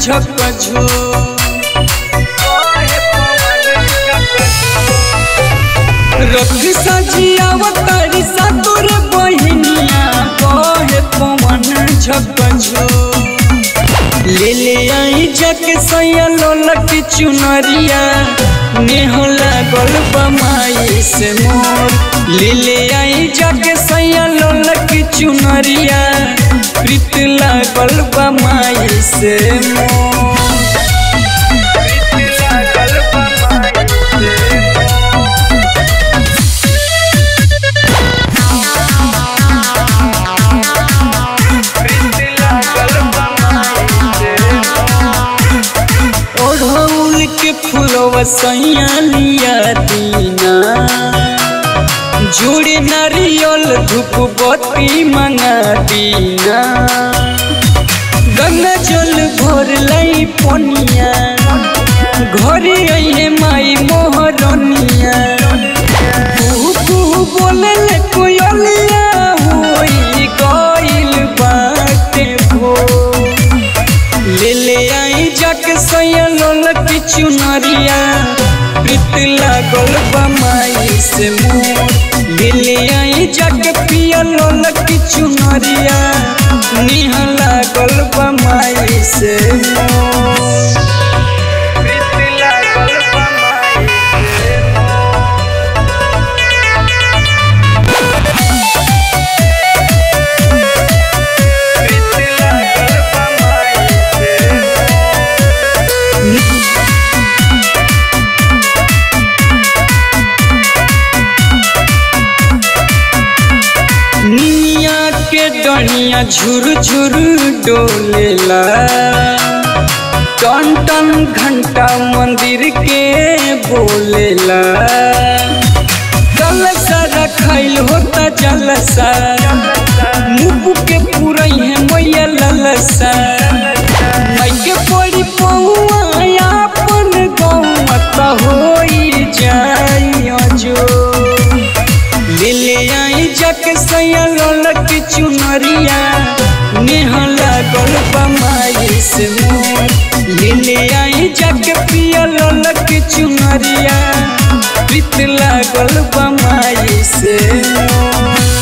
झकझो रख सजियावतारी सा तोरे बहिनिया कहे पवन झकझो ले ले आई जक सैया लोलक चुनरिया नेह लागल बमाई से मोर ले ले आई जक सैया लोलक चुनरिया प्रीत लागल बमाई से मोर प्रीत लागल बमाई से ओढ़ौल के फूलवा सैया लिया दीना जोड़े नारियल धूप बत्ती मंगा दीना गंगा जल भर लाई पनिया घरे अइहे माई मोहरनिया कुहू कुहू बोले ले कोयलिया होई गइल बाटे भोर ले ले आई जाके सैया लोलक चुनरिया प्रीत लागल बमाई से मोर ले ले आई जाके पिया लोलक चुनरिया निह लागल बमाई से मोर प्रीत लागल बमाई से प्रीत लागल बमाई से निया के डनिया झुर झुर डोलेला टन टन घंटा मंदिर के बोलेला जलसा रखाइल होता जलसा मुँह के पूरा है मैया ललसा माई के पड़ी पौआ अपन गौआ त होई जाई अजो ले ले आई जक सैया लोलक चुनरिया नेह लागल बमाई से मोर ले ले आई जक पिया लोलक चुनरिया प्रीत लागल बमाई से मोर